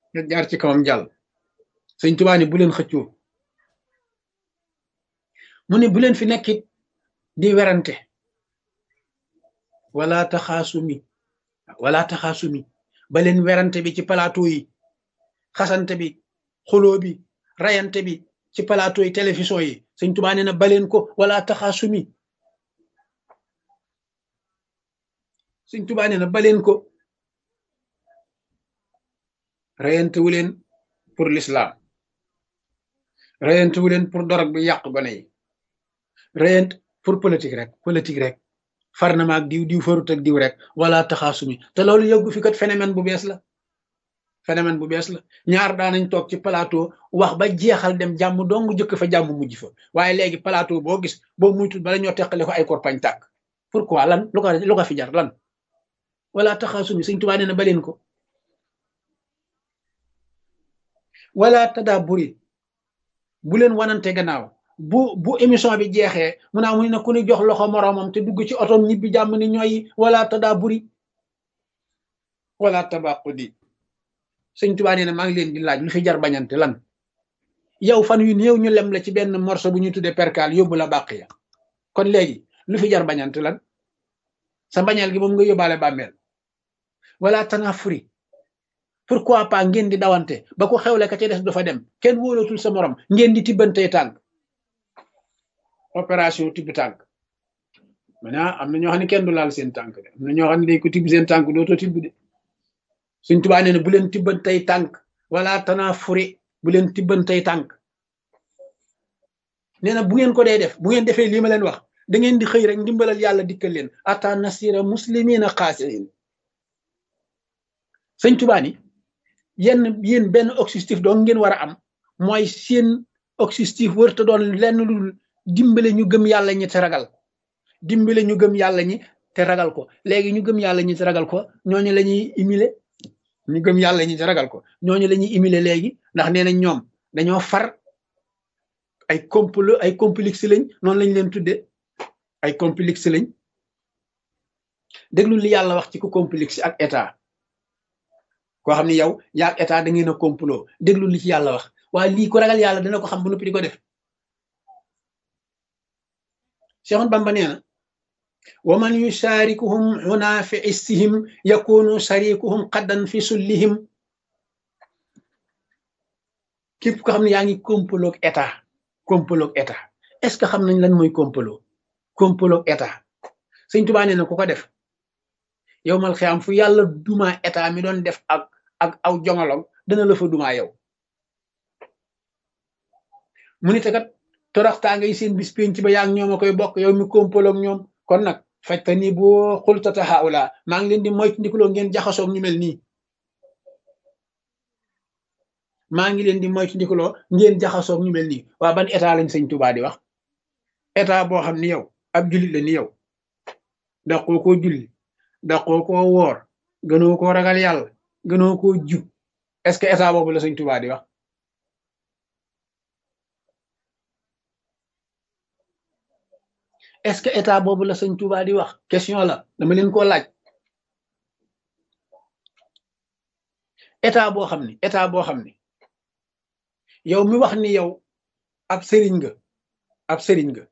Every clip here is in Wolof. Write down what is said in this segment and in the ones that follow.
nga jaar ci kawam jàll sëñ Tuubaa ni bu leen xëccoo mu ne bu leen fi nekkit di werante wala taxaasumi wala taxaasumi ba leen werante bi ci plateau yi xasante bi xuloo bi rayante bi ci plateau yi télévision yi sëñ Tuubaa nee na ba leen ko wala taxaasumi sëñ Tuubaa nee na ba leen ko rayante wu leen pour l'islam rayante wu leen pour dorog bi yàq gone yi rayante pour politique rek politique rek far na ma ak diw diw farut ak diw rek wala taxaasumi te loolu yëggu fi kat phénomène bu bees la phénomène bu bees la ñaar daanañ toog ci plateau wax ba jeexal dem jàmm dong jëkk fa jàmm mujj fa waaye léegi plateau boo gis boo muytul bala ñoo teqale ko ay korpañ tàkk pourquoi lan lu ko lu ko fi jar lan wala taxaasumi Sëñ Tuubaa nee na baleen ko wala tadaaburi bu leen wanante gannaaw bu bu émission bi jeexee mu naa mu ne ku ni jox loxo moroomam te dugg ci otom ñibbi jàmm ni ñooy wala tadaaburi wala tabaqudi sëñ Tuubaa nee na maa ngi leen di laaj lu fi jar bañante lan yow fan yu néew ñu lem la ci benn morceau bu ñu tuddee perkaal yóbbu la bàq ya kon léegi lu fi jar bañante lan sa mbañeel gi moom nga yóbbaale bàmmeel wala tanafuri pourquoi pas ngeen di dawante ba ko xewle ka ca des du fa dem kenn wóolatul sa morom ngeen di tibbantee tànk opération tibb tànk maintenant am na ñoo xam ne kenn du laal seen tànk de am na ñoo xam ne dañ ko tibb seen tànk dootoo tibb de suñ tubaa nee na bu leen tibbantey tànk wala tanafuri bu leen tibbantey tànk nee na bu ngeen ko dee def bu ngeen defee lii ma leen wax da ngeen di xëy rek ndimbalal yàlla dikkal leen ata nasira muslimina xaasiin sëñ tubaa ni yenn yéen benn objectif doo ngeen war a am mooy seen objectif wërta doon lenn lu dimbale ñu gëm yàlla ñi te ragal dimbale ñu gëm yàlla ñi te ragal ko léegi ñu gëm yàlla ñi te ragal ko ñooñu la ñuy imile ñu gëm yàlla ñi te ragal ko ñooñu la ñuy imile léegi ndax nee nañ ñoom dañoo far ay complot ay complexe lañ noonu lañ leen tudde ay complexe lañ déglu li yàlla wax ci ku complexe ak état koo xam ne yow yaa ak état da ngeen a complot déglu li ci yàlla wax waaye lii ko ragal yàlla dana ko xam bu noppi di ko def Cheikh Bamba nee na wa man yusharikuhum huna fi issihim yakunu sharikuhum qaddan fi sullihim képp ko xam ne yaa ngi complot ak état complot ak état est-ce que xam nañ lan mooy complot complot ak état Sëñ Tuubaa nee na ku ko def yow mal xiyaam fu yàlla duma état mi doon def ak ak aw jongolong dana la fa duma yow mu ni te kat toraxtaa ngay seen bis penc ba yaa ngi ñoom a koy bokk yow mi kompaloog ñoom kon nag fajta ni boo xultata haula maa ngi leen di moytu ndikuloo ngeen jaxasoog ñu mel nii maa ngi leen di moytu ndikuloo ngeen jaxasoog ñu mel nii waa ban état lañ sëñ Tuubaa di wax état boo xam ni yow ab jullit la ni yow daqoo koo julli daqoo koo woor gënoo koo ragal yàlla gënoo koo jub est-ce que état boobu la sëñ Tuubaa di wax est-ce que état boobu la sëñ Tuubaa di wax question la dama leen koo laaj état boo xam ni état boo xam ni yow mi wax ni yow ab sëriñ nga ab sëriñ nga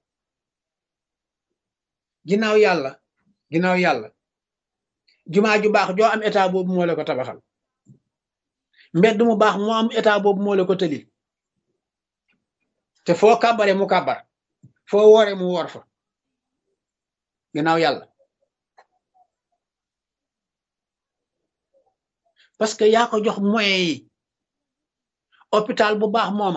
ginnaaw yàlla ginnaaw yàlla jumaa ju baax joo am état boobu moo la ko tabaxal mbedd mu baax moo am état boobu moo la ko tëlil te foo kàbbare mu kàbbar foo woore mu woor fa ginnaaw yàlla parce que yaa ko jox moyens yi hôpital bu baax mooma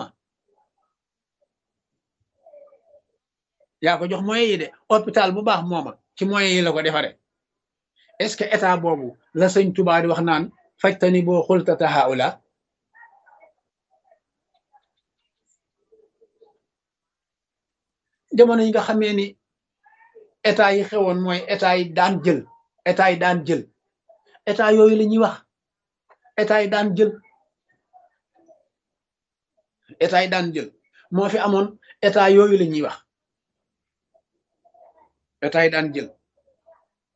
yaa ko jox moyens yi de hôpital bu baax mooma ci moyens yi la ko defare est-ce que état boobu la sëñ Tuubaa di wax naan fajtani boo xultata haula jamono yi nga xamee ni état yi xewoon mooy état yi daan jël état yi daan jël état yooyu la ñuy wax état yi daan jël état yi daan jël moo fi amoon état yooyu la ñuy wax état yi daan jël